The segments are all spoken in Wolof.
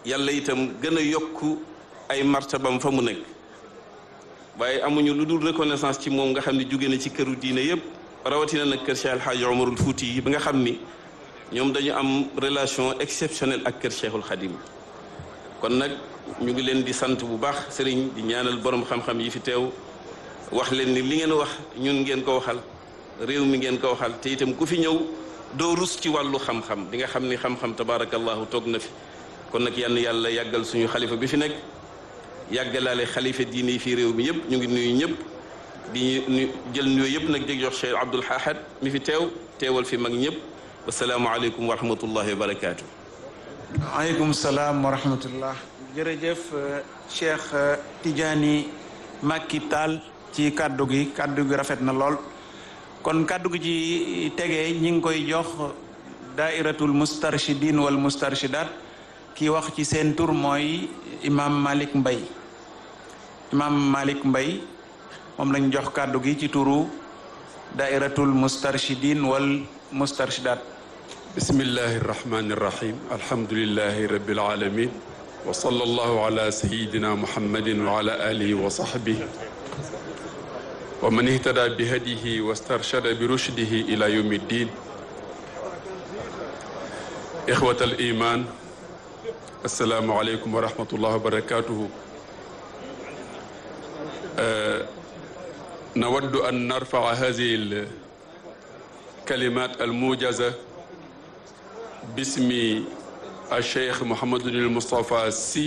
yàlla itam gën a yokk ay martabam fa mu nekk waaye amuñu lu dul reconnaissance ci moom nga xam ne jóge na ci këru diine yëpp rawatina nag kër Cheikh El Hadj Omarul Fouti yi bi nga xam ni ñoom dañu am relation exceptionnelle ak kër Cheikhul Khadim kon nag ñu ngi leen di sant bu baax sëriñ di ñaanal borom xam-xam yi fi teew wax leen ni li ngeen wax ñun ngeen ko waxal réew mi ngeen ko waxal te itam ku fi ñëw doo rus ci wàllu xam-xam di nga xam ni xam-xam tabaarakallahu toog na fi kon nag yann yàlla yàggal suñu xalifa bi fi nekk yàggalaale xalifa diine yi fii réew mi yëpp ñu ngi nuyu ñëpp di ñu jël nuyu yëpp nag di jox Cheikh Abdoul Ahad mi fi teew teewal fi mag ñëpp wasalaamualeykum wa rahmatullahi wa barakaatu. waaleykum salaam wa rahmatullah jërëjëf Cheikh Tidiane Macky Tall ci kàddu gi kàddu gi rafet na lool kon kàddu gi ci tegee ñi ngi koy jox daairatul mustarshidin wal mustarshidat ki wax ci seen tur mooy imam Malick Mbay imam Malick Mbay moom lañ jox kàddu gi ci turu daairatul mustarshidin wal mustarshidat bismillahi irrahmani irrahim alhamdulilahi rabbil alamin wa sallallahu ala sayidina muhammadin wa ala alihi wa sahbihi wa man ihtada bi hadihi wa starshada bi rushdihi ila yawmi ddin ixwat al iman assalaamu aleykum wa rahmatullahi wa barakatuhu نود أن نرفع هذه الكلمات الموجزة باسم الشيخ محمد المصطفى السي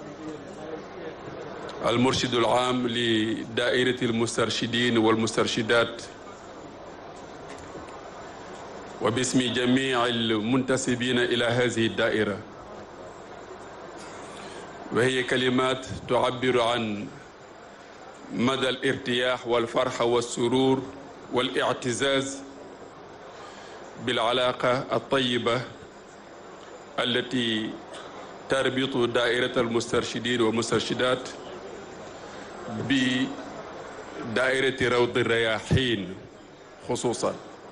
المرشد العام لدائرة المسترشدين والمسترشدات وباسم جميع المنتسبين إلى هذه الدائرة وهي كلمات تعبر عن مدى الارتياح والفرح والسرور والاعتزاز بالعلاقة الطيبة التي تربط دائرة المسترشدين والمسترشدات بدائرة روض الرياحين خصوصا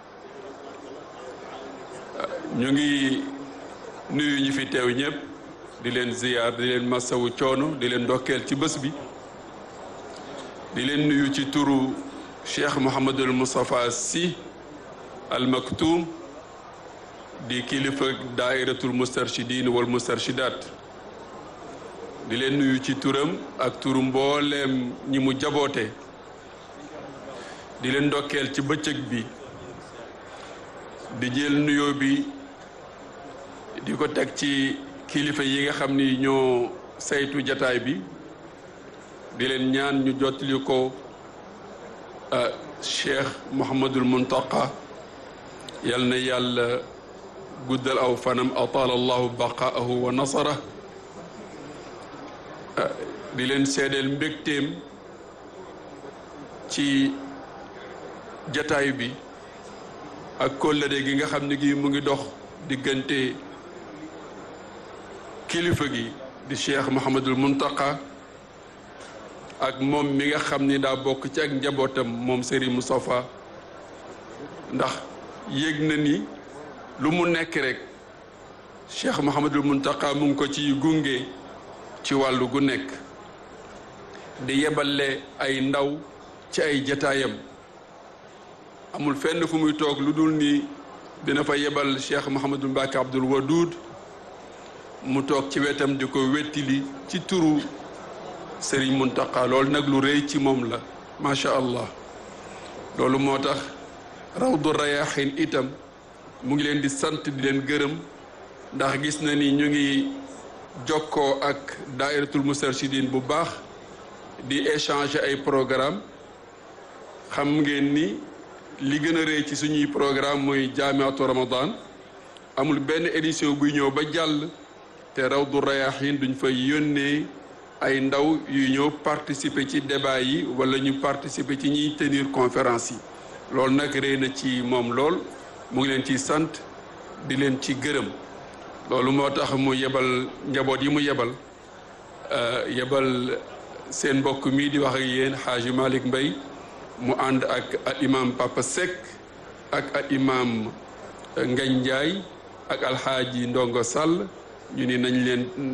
ñu ngi nuyu ñi fi teew ñëpp di leen ziyaar di leen masawu coono di leen ndokkeel ci bés bi di leen nuyu ci turu Cheikh Mouhamadul Moustapha Sy al Maktoum di kilifa daairatul mustarshidin wal mustarshidat di leen nuyu ci turam ak turu mbooleem ñi mu jaboote di leen ndokkeel ci bëccëg bi di jël nuyoo bi di ko teg ci kilifa yi nga xam ni ñoo saytu jataay bi di leen ñaan ñu jottali ko Cheikh Mouhamadul Muntaqa yal na yàlla guddal aw fanam ataala allahu baqaahu wa nasara di leen seedeel mbégteem ci jataay bi ak kóllëre gi nga xam ne gi mu ngi dox diggante kilifa gi di Cheikh Mouhamadul Muntaqa ak moom mi nga xam ni daa bokk ci ak njabootam moom Serigne Moustapha ndax yéeg na ni lu mu nekk rek Cheikh Mouhamadul Muntaqa mu ngi ko ci gunge ci wàllu gu nekk di yebale ay ndaw ci ay jataayam amul fenn fu muy toog lu dul ni dina fa yebal Cheikh Mouhamadul Mbacke Abdoul Wadoud mu toog ci wetam di ko wettili ci turu Serigne Muntaqa loolu nag lu rëy ci moom la macha allah loolu moo tax rawdu rayaxin itam mu ngi leen di sant di leen gërëm ndax gis na ni ñu ngi jokkoo ak daairatul mustarshidin bu baax di échanger ay programme xam ngeen ni li gën a rëy ci suñuy programme mooy jaamiatu ramadan amul benn édition buy ñëw ba jàll te rawdu rayaxin duñ fay yónnee ay ndaw yu ñëw participer ci débat yi wala ñu participer ci ñiy tenir conférence yi loolu nag rëy na ci moom lool mu ngi leen ciy sant di leen ci gërëm loolu moo tax mu yebal njaboot yi mu yebal yebal seen mbokk mii di wax ak yéen xaaji Malick Mbay mu ànd ak al imam Papa Seck ak al imam Ngañ Njaay ak alxaaji Ndongo Sall ñu ni nañ leen